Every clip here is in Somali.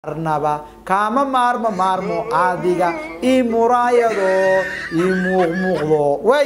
arnaba kaama maarmo maarmo adiga ii muraayado ii muuqmuuqdo way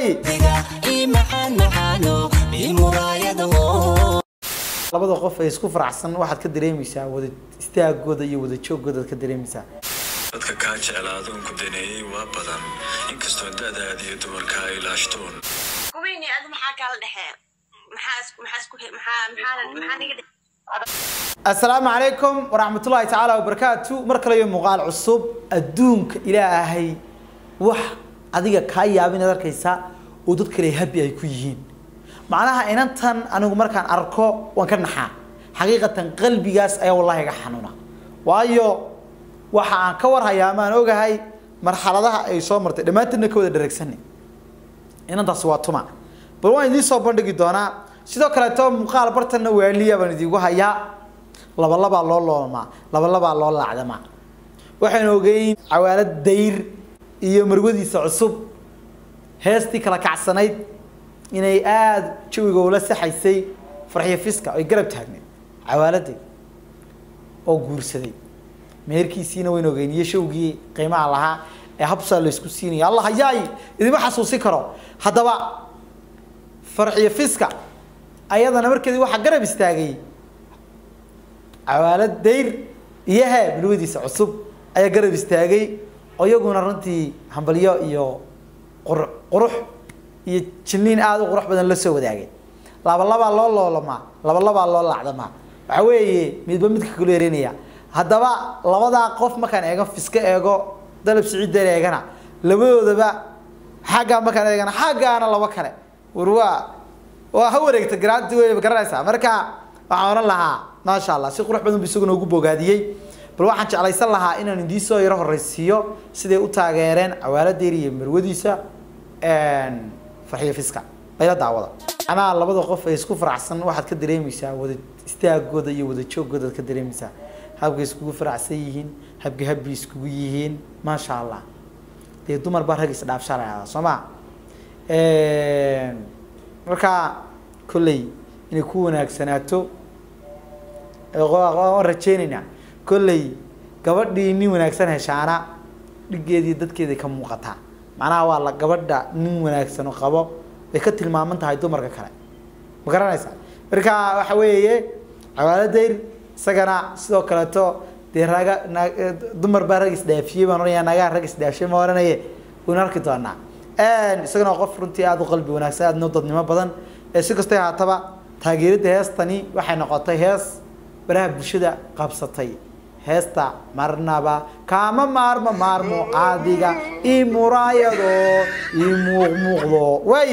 labada qof ay isku faraxsan waxaad ka dareemaysaa wada istaagooda iyo wada joogooda ka dareemaysaa dadka kaa jeclaadoon ku daneeyey waa badan inkastoo da'daada iyo dumarka ay laashtoon kuweyni adi maxaa kala dhexee maxaa isku maxaa isku maxaa maxaa maxaa niga dhex assalaamu calaykum waraxmatullaahi tacaala wabarakaatu mar kale iyo muuqaal cusub adduunka ilaahay wax adiga kaa yaabin ad arkaysaa oo dad kale habi ay ku yihiin macnaha inantan anigu markaan arko waan ka naxaa xaqiiqatan qalbigaas ayaa wallahi iga xanuuna waayo waxa aan ka warhayaa amaan ogahay marxaladaha ay soo martay dhammaantoodna ka wada dhareegsanay inantaasi waa tuma bal waan idiin soo bandhigi doonaa sidoo kaleeto muuqaal bartanna waaliya baan idiinku hayaa labalabaa loo loolmaa labalabaa loo laacdamaa waxaynu ogeyn cawaalad dayr iyo marwadiisa cusub heestii kala kacsanayd inay aada jawiga ula saxaysay farxiyo fiska ay garab taagneed cawaaladay oo guursaday meherkiisiina waynu ogeyn iyo showgii qiimaha lahaa ee habsaa la isku siinaya allah hayaay idima xasuusin karo haddaba farxiyo fiska ayadana markeedii waxaa garab istaagay cawaalad dayr iyo hee bilwadiisa cusub ayaa garab istaagay oo iyaguna runtii hambalyo iyo qur qurux iyo jilniin aada u qurux badan la soo wadaagay labalabaa loo loolamaa labalabaa loo laacdamaa waxa weeye midba midka kalo yareynaya haddaba labadaa qof markaan eego fiska eego dalab siciidan eegana labadoodaba xaggaa markaan eegana xaggaana laba kale war waa waa ha wareegta garaanti wey garanaysaa marka waxaan ohan lahaa maasha allah si qurux badan bu isaguna ugu bogaadiyey bal waxaan jeclaysan lahaa inaan idiin soo yaro horeysiiyo siday u taageereen cawaaladeer iyo marwadiisa farxiyo fiska layla daawada anaa labada qof ay isku faraxsan waxaad ka dareemaysaa wada istaagooda iyo wada joogooda ka dareemaysaa habkay iskugu faraxsan yihiin habka habbi iskugu yihiin maasha allah dee dumar baa rag isdhaafshaa la yahdaa soo ma marka kolley inay ku wanaagsanaato waan rajeynaynaa kolley gabadhii nin wanaagsan heshaana dhigeedii dadkeeda ka muuqataa macnaha waa la gabadha nin wanaagsan oo qabo bay ka tilmaaman tahay dumarka kale ma garanaysaa marka waxa weeye cawaaladayr isagana sidoo kaleeto dee raga na dumar baa rag isdhaafiyey baan oranaya nagaa rag isdhaafiyey ma oranaye waynu arki doonaa isagana waa qof runtii aada u qalbi wanaagsan aadna u dadnimo badan si kastay haataba taageeridda heestani waxay noqotay hees baraha bulshada qabsatay heesta marnaba kaama maarmo maarmo adiga ii muraayado ii muuqmuuqdo way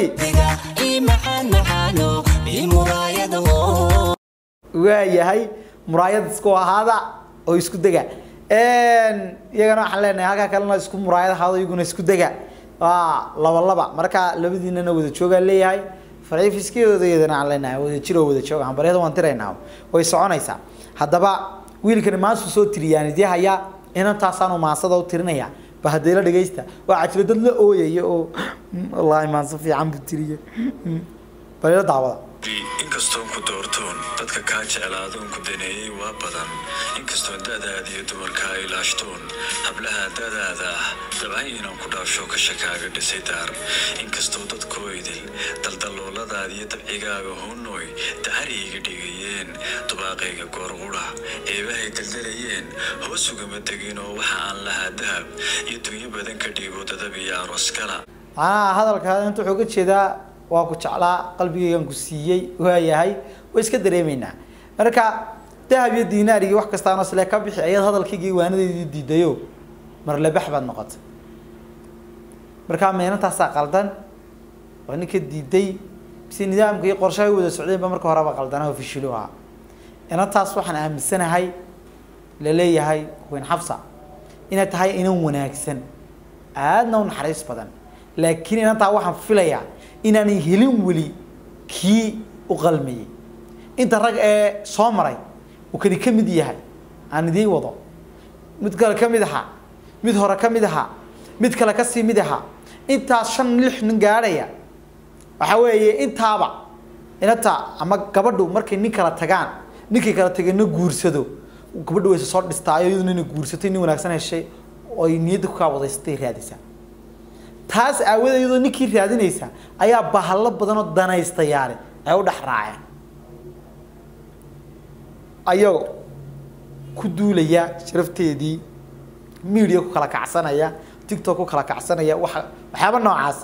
waayahay muraayad isku ahaada oo isku dega iyagana waxaan leenahay halkaa kalena isku muraayad ahaado iyaguna isku dega waa laba laba marka labadiinana wada joogaan leeyahay farcifiskiyoodaydana aan leenahay wada jiroo wada jooga hambaryada waan tiraynaa way soconaysaa haddaba wiilkani maansu soo tiriyaan idii hayaa inantaasaanu maansada u tirinaya ba haddee la dhegaysta waa cajilo dad la ooyaya oo wallaahi maanso fiican buu tiriye balila daawada inkastoon ku doortoon dadka kaa jeclaadoon ku daneeyey waa badan inkastoo da'daada iyo dumarka ay laashtoon hablaha da'daada ah dabcan inaan ku dhaafsho kasha kaaga dhisay daar inkastoo dadkoo idil daldalooladaada iyo dabcigaaga hoonooy dacari iga dhigayeen dubaaqayga goorqudha eebahay daldalayeen hoos ugama tegin oo waxa aan lahaa dahab iyo dunyo badan ka dhiibo dadab iyo aroos kala macnaha hadalka inta wuxuu ka jeedaa waa ku jeclaa qalbigaygan ku siiyey waayahay way iska dareemeynaa marka dahab iyo dinaar iyo wax kastaanoo sile ka bixi ayaad hadalkaygii waanadeydii diidayo marlebax baad noqotay markaa meenantaasaa qaldan waa ninka diiday mise nidaamka iyo qorshaha wada socdeen ba marka horeba qaldana oo fishilo ahaa inantaas waxaan aaminsanahay laleeyahay weyn xabsa inay tahay inan wanaagsan aadna u naxariis badan laakiin inantaa waxaan filayaa inaanay helin weli kii u qalmayey inta rag ee soo maray uu kani ka mid yahay aan idiin wado mid kale ka mid ahaa mid hore ka mid ahaa mid kale kasii mid ahaa intaas shan lix nin gaadhaya waxa weeye intaaba inanta ama gabadhu markay nin kala tagaan ninkii kala tagayna guursado gabadha wayse soo dhistaayo iyaduna inay guursatay nin wanaagsan heshay oo ay niyadda ku kaawadeysatay raadaysaa taas aawadeed iyadoo ninkii raadinaysa ayaa bahalo badan oo danaystayaale ay u dhex raaceen ayagoo ku duulaya sharafteedii media ku kala kacsanaya tiktok ku kala kacsanaya waxa waxyaaba noocaas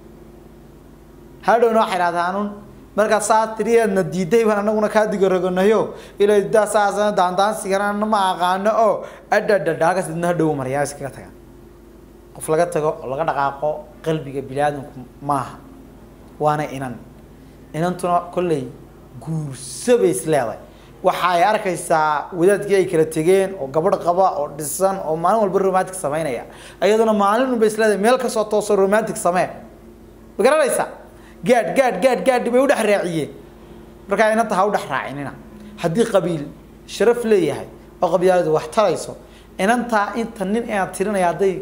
hadhowna waxay idhahdaanun markaa saa tiriyeedna diiday baan anaguna kaa digoroganayo ilaa daa saasana daandaansigana ma aqaano oo adhadhadhaagas idna hadhow maryaa iskaga tagaan qof laga tago oo laga dhaqaaqo qalbiga biniaadamku maaha waana inan inantuna kolley guurso bay is leedahay waxa ay arkaysaa wadaadkii ay kala tegeen oo gabadh qaba oo dhisan oo maalin walba romantic samaynaya iyaduna maalin unba is leedahay meel kasoo tooso romantic samee ma garanaysa gaadh gaadh gaadh gaadh bay u dhex raaciyeen markaa inanta ha u dhex raacinina haddii qabiil sharaf leeyahay oo qabyaaladu wax tarayso inantaa inta nin inaad tirinaya hadday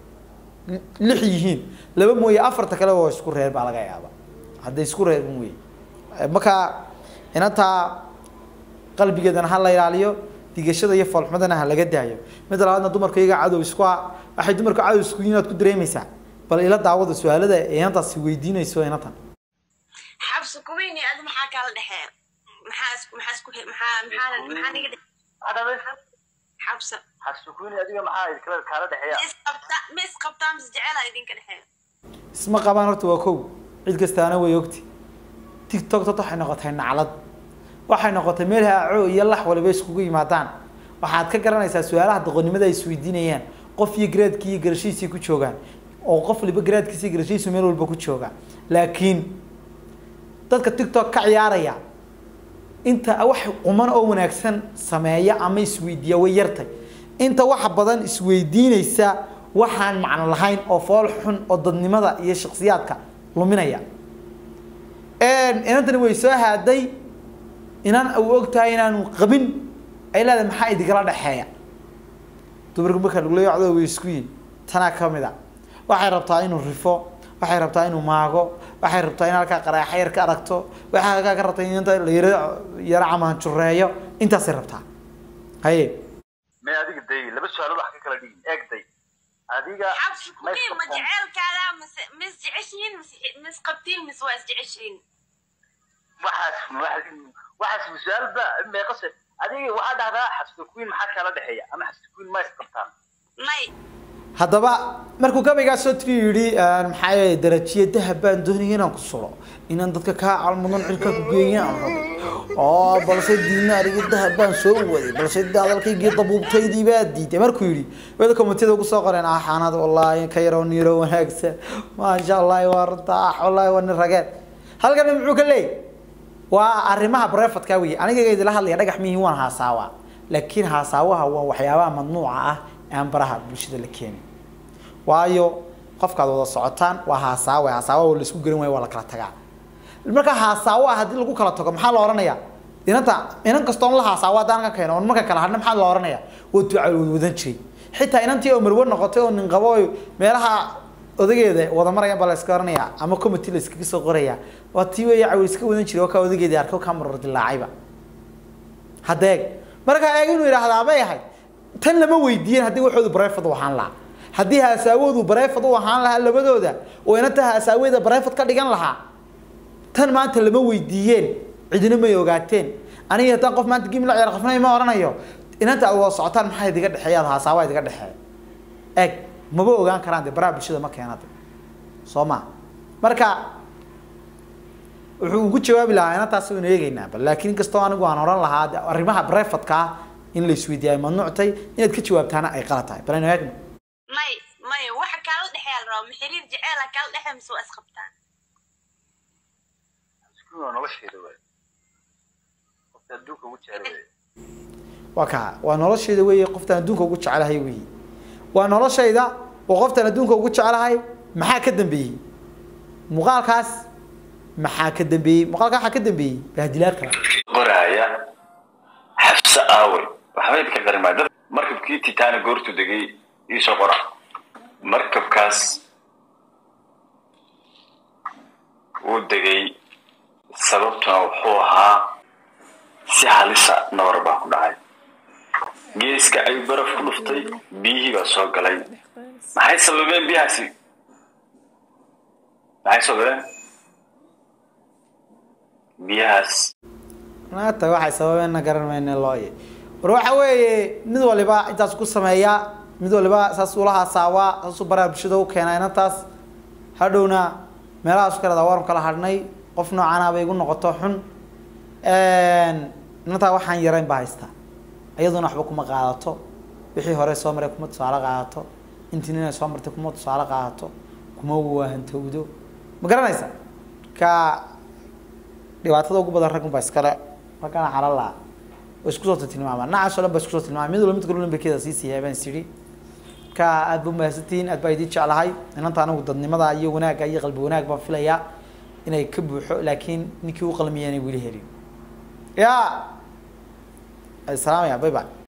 lix yihiin laba mooye afarta kale waa isku reer baa laga yaaba hadday isku reer mooye markaa inantaa qalbigeedana ha la ilaaliyo digashada iyo foolxumadana ha laga daayo mid labaadna dumarka iyaga cadow isku ah waxay dumarka cadow isku yihiin aad ku dareemaysaa bal ila daawada su-aalada ee inantaasi weydiinayso inantan xabsi kuweyni adi maxaa kala dhexee maxaa isku maxaa isku maxaa maxaa maxaa niga dhex xabsa xabsukuni adiga maxaa kala kaala dhexeeya ma isqabta ma isqabtaa mise jecela idinka dhexee isma qabaan horta waa kow cid kastaana way ogti tiktok dad waxay noqotay naclad waxay noqotay meel haaco iyo lax waliba iskugu yimaadaan waxaad ka garanaysaa su-aalaha doqonnimada ay isweydiinayaan qof iyo garaadkii iyo garashihiisii ku joogaan oo qof waliba garaadkiisa iyo garashihiisu meel walba ku jooga laakiin dadka tiktok ka ciyaaraya inta wax quman oo wanaagsan sameeya ama isweydiiya way yartay inta waxa badan isweydiinaysa waxaan macno lahayn oo fool xun oo dadnimada iyo shaksiyaadka luminaya inantani way soo haaday inaan u og tahay inaanu qabin ay leedahay maxaa idinkala dhexeeya dumarku markaa lagu leeyo codooda way isku yihin tanaa ka mid a waxay rabtaa inuu rifo waxay rabtaa inuu maago waxay rabtaa in halkaa qaraaxa yar ka aragto waxay halkaa ka rabtaa in inta la yaro yaro camaanjureeyo intaasay rabtaa haye may adiga day laba su-aalood wax ka kala dhigin eeg day adiga xabsi kuwii ma jeceelkaada mise ma isjeceshihiin mise ma isqabtiin mise waa isjeceshihiin waxaas waxaas su-aal ba meeqase adiga waxaa dhahdaa xabsukuin maxaa kala dhexeeya ama xabsukuin ma isqabtaan may haddaba markuu gabaygaa soo tiri yidhi maxaa yeelay darajiya dahab baan doonaya inaan ku sulo inaan dadka kaa calmudan cirka ku geeya aan rabo oo balse diina arigi dahab baan soo waday balse hadalkaygii dabuubtaydii baa diiday markuu yidhi wada komitida ugu soo qoreen ah xaanad wallaahi ka yaroo niiro wanaagsan maasha allahi waa runta ah wallaahi waa nin rageed halkan muxuu ka leeyahy waa arrimaha brefadka wey aniga idila hadlaya dhagax mihi waan haasaawa laakiin haasaawaha waa waxyaabaha mamnuuca ah aan baraha bulshada la keenin waayo qofkaad wada socotaan waa haasaawe haasaawa oo laisku gerin waayo waa la kala tagaa marka haasaawo ah haddii lagu kala tago maxaa la oranaya inanta inan kastoon la haasaawo haddaan ka keeno on marka kala hadhna maxaa la oranaya waa duca wadan jiray xitaa inantii oo marwe noqotay oo nin qabo oo meelaha odageeda wada marayaan baa la iska oranaya ama committee la iskaga soo qoraya waa tii weeye cawi iska wadan jiray oo kaa odageedii arko kaa marar dilaacayba haddeeg marka eeg inuu yidhaahdaa bay ahayd tan lama weydiiyeen haddii waxoodu brefad u ahaan lahaa haddii haasaawoodu brefad u ahaan lahaa labadooda oo inanta haasaaweeda brefad ka dhigan lahaa tan maanta lama weydiiyeen cidina may ogaateen aniga haddaan qof maanta gimi la ciyaar qofna ma oranayo inanta aad wada socotaan maxaa idiga dhexeeya ad haasaawa idiga dhexeeya eeg maba ogaan karaan de baraha bulshada ma keenade soo ma marka wuxuu ugu jawaabi lahaa inantaas waynu eegeynaa bal laakiin inkastoo anigu aan oran lahaa de arrimaha brefadka ah in la isweydiiya ay mamnuuctay inaad ka jawaabtaana ay qalad tahay bal aynu eegno may may waxa kaala dhexeeya la rabaa ma xiriir jeceela kaala dhexeeya mise waa isqabtaan xabsukuin waa nolosheeda waay qofta adduunka ugu jecel waay waa kaa waa noloshayda weeye qoftaan adduunka ugu jecelahay weeye waa noloshayda oo qoftaan adduunka ugu jecelahay maxaa ka dambeeyey muuqaalkaas maxaa ka dambeeyey muuqaalka waxaa ka dambeeyey bahdilaad kale qoraaya xabse aawe waxba idinka qarimaa dad markabkii titana goortu degay iisoo qora markabkaas uu degay sababtuna wuxuu ahaa si halisa nabar baa ku dhacay geeska ayuu baraf ku dhuftay biyihii baa soo galay maxay sababeen biyahaasi maxay sababeen biyahaas naata waxay sababeenna garan mayne looye war waxa weeye mid waliba intaas ku sameeya mid waliba saas ula haasaawaa saasuu baraha bulshada u keenaa inantaas hadhowna meelahaas kaleeda waanu kala hadhnay qof noocaana bay igu noqoto xun inantaa waxaan yarayn baa haystaa iyaduna waxba kuma qaadato wixii hore soo maray kuma tusaale qaadato intii nina soo martay kuma tusaale qaadato kuma waahantowdo ma garanaysa ka dhibaatada ugu badan raggun baa iskale raggana xalala oo isku soo tilmaamaa nacaas oo dhan baa isku soo tilmaamay mid walba mid kale lambarkeeda sii siiyaa baan is idhi ka aad ba mahadsantihiin aad baa idin jeclahay inanta anigu dadnimada iyo wanaagga iyo qalbi wanaag baan filayaa inay ka buuxo laakiin ninkii u qalmiya inay weli helin ya salaamaya bye bye